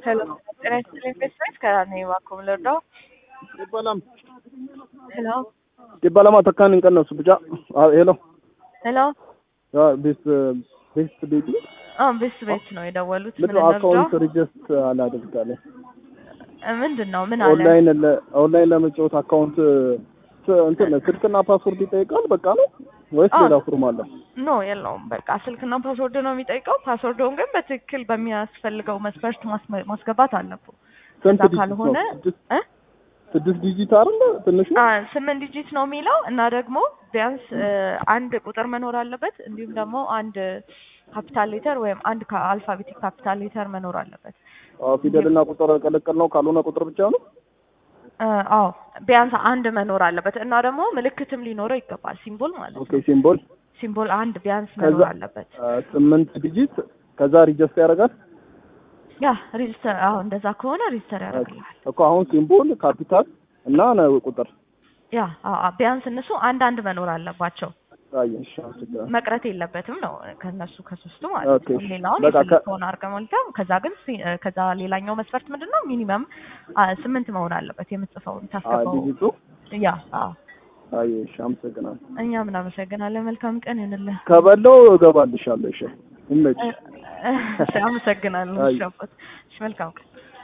ሄሎ ጤና ይስጥልኝ ቤተሰቦች ከኔ እባክዎ ምን ልርዳው? Dibbalam. ሄሎ Dibbalama takkaan hin qannasu bica. Hello. ሄሎ ቤት ቤት ቤቲ አዎ ቤት ቤት ነው የደወሉት። ምን ምንድን ነው አካውንት ልርዳው? ሪጀስት አላደርጋለሁ ምንድን ነው ምን አለ? ኦንላይን ለ- ኦንላይን ለመጫወት አካውንት ስ- እንትን ስልክና ፓስወርድ ይጠይቃል። በቃ ነው ወይስ አዎ። ሌላ ፎርም አለ? ኖ የለውም። በቃ ስልክና ፓስወርድ ነው የሚጠይቀው። ፓስወርዱን ግን በትክክል በሚያስፈልገው መስፈርት ማስመ- ማስገባት አለብው። ስንት ከዛ ዲጂት ካልሆነ ነው? ስድስት እ ስድስት ዲጂት አይደል? ትንሹ አ ስምንት ዲጂት ነው የሚለው እና ደግሞ ቢያንስ እ አንድ ቁጥር መኖር አለበት። እንዲሁም ደግሞ አንድ ካፒታል ሌተር ወይም አንድ አልፋቤቲክ ካፒታል ሌተር መኖር አለበት። አዎ፣ ፊደልና ቁጥር ቀለቀል ነው። ካልሆነ ቁጥር ብቻ ነው። እ አዎ ቢያንስ አንድ መኖር አለበት እና ደግሞ ምልክትም ሊኖረው ይገባል። ሲምቦል ማለት ኦኬ፣ ነው። ሲምቦል ሲምቦል አንድ ቢያንስ ከዛ መኖር አለበት። አ፣ ስምንት ዲጂት ከዛ ሪጀስት ያደርጋል። ያ ሬጅስተር አዎ እንደዛ ከሆነ ሬጅስተር ያደርግልሃል። እኮ አሁን ሲምቦል ካፒታል እና ነው ቁጥር ያ አዎ አዎ፣ ቢያንስ እነሱ አንድ አንድ መኖር አለባቸው። አየሽ፣ አመሰግናለሁ። መቅረት የለበትም ነው ከነሱ ከሶስቱ ማለት ኦኬ፣ ነው። ሌላውን በቃ ከ- የፈለከውን አድርገህ ሞልተህ ከዛ ግን ሲ- እ ከዛ ሌላኛው መስፈርት ምንድን ነው? ሚኒመም አ፣ ስምንት መሆን አለበት የምትጽፈውን አ፣ ታስገባው። ዲጂቱ ያ አዎ፣ አየሽ፣ አመሰግናለሁ። እኛም እናመሰግናለን። መልካም ቀን ይሁንልህ። ከበለው እገባልሻለሁ። እሺ፣ ይመችሽ። እ- እ- እሺ፣ አመሰግናለሁ። አይ። እሺ፣ አባት። እሺ፣ መልካም ቀን